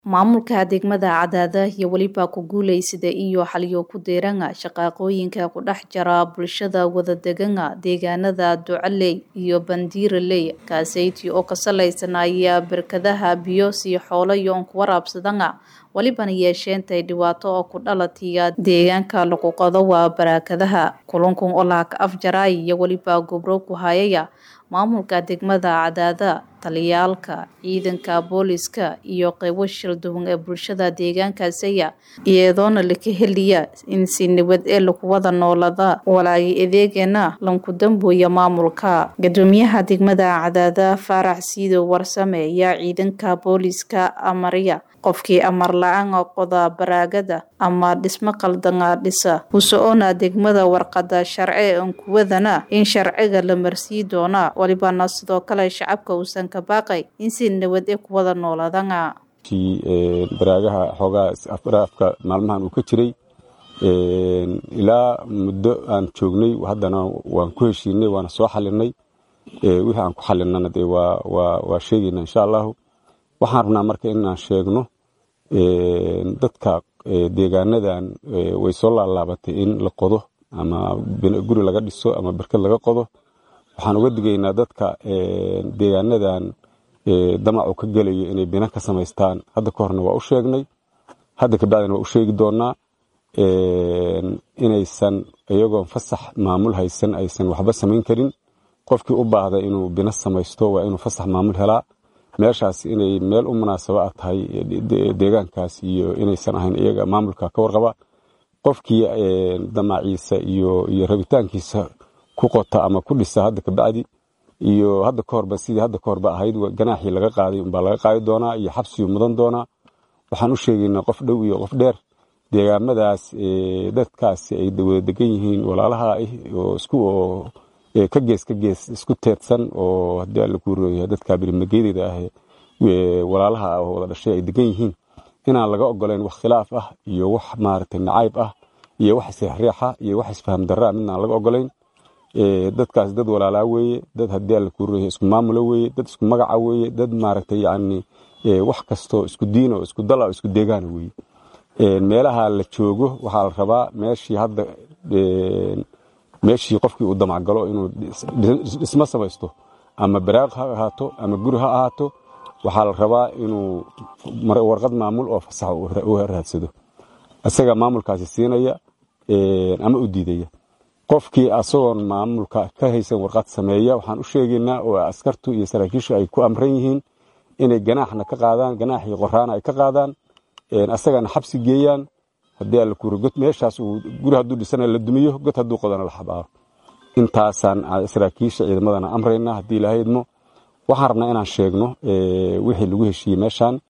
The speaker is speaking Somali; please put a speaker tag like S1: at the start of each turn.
S1: Maamulka degmada Cadaada iyo weliba ku guuleysada iyo xaliyo ku deeranga shaqaaqooyinka ku dhex jira bulshada wadadegan deegaanada Ducaley iyo Bandiiraley kaaseyti oo ka salaysanaya barkadaha biyo si xoolo yoon ku waraabsadanga walibana yeesheentay dhibaato oo ku dhalataya deegaanka lagu qodo waa barakadaha kulankun oo laha ka afjaray iyo weliba gobro ku hayaya maamulka degmada Cadaada taliyaalka ciidanka booliska iyo qaybo shil duwan ee bulshada deegaankaasaya iyadoona la ka heliya in si nabad ee lagu wada noolada walaagi adeegana lanku dambuya maamulka gadoomiyaha degmada Cadaada Faarax Siido Warsame ayaa ciidanka booliska amarya qofkii amar la-aan qoda baraagada ama dhismo qaldana dhisa kusoona degmada warqada sharci aan kuwadana in sharciga la marsii doona walibana sidoo kale shacabka uusan ka baaqay in si nabad ee ku wada noolaadana
S2: baraagaha xoogaa afka maalmahan uu ka jiray ilaa muddo aan joognay haddana waan ku heshiinay waana soo xalinay wixii aan ku xalinana dee waa sheegayna insha allahu waxaan rabnaa marka inaan sheegno dadka deegaanadan way soo laalaabatay in la qodo ama guri laga dhiso ama barkad laga qodo waxaan uga digaynaa dadka deegaanadan damacu ka gelayo inay bina ka samaystaan hadda ka horna waa u sheegnay hadda kabacdina waa u sheegi doonaa inaysan iyagoon fasax maamul haysan aysan waxba samayn karin qofkii u baahda inuu bina samaysto waa inuu fasax maamul helaa meeshaas inay meel u munaasaba a tahay deegaankaas iyo inaysan ahayn iyaga maamulka ka warqaba qofkii damaciisa iyo rabitaankiisa ku qota ama ku dhisa hadda kabacdi iyo hadda ka horba sidii hadda ka horba ahayd ganaaxii laga qaaday umbaa laga qaadi doonaa iyo xabsiyu mudan doonaa waxaan u sheegaynaa qof dhow iyo qof dheer deegaamadaas dadkaasi ay wada degan yihiin walaalaha ah oo isku oo ka gees ka gees isku teedsan oo haddii alla kuu rooyahay dadka birimageydada ah walaalaha ah oo wada dhashay ay degan yihiin inaan laga ogolayn wax khilaaf ah iyo wax maaragtay nacayb ah iyo wax isriixriixa iyo wax isfaham darraa midna aan laga ogolayn dadkaas dad walaalaa weeye dad haddii alla kuu rooyahay isku maamula weeye dad isku magaca weeye dad maaragtay yacni wax kastoo isku diin oo isku dal oo isku deegaana weeye meelaha la joogo waxaa la rabaa meeshii hadda meeshii qofkii uu damacgalo inuu dhismo samaysto ama baraaq ha ahaato ama guri ha ahaato waxaa la rabaa inuu warqad maamul oo fasaxa u raadsado isaga maamulkaasi siinaya ama u diidaya qofkii asagoon maamulka ka haysan warqad sameeya waxaan u sheegaynaa oo askartu iyo saraakiishu ay ku amran yihiin inay ganaaxna ka qaadaan ganaaxii qoraana ay ka qaadaan asagana xabsi geeyaan haddii alla kuuri god meeshaas uu guri hadduu dhisana la dumiyo god hadduu qodana la xabaaro intaasaan saraakiisha ciidamadana amraynaa haddii ilaahay idmo waxaan rabnaa inaan sheegno wixii lagu heshiiyey meeshaan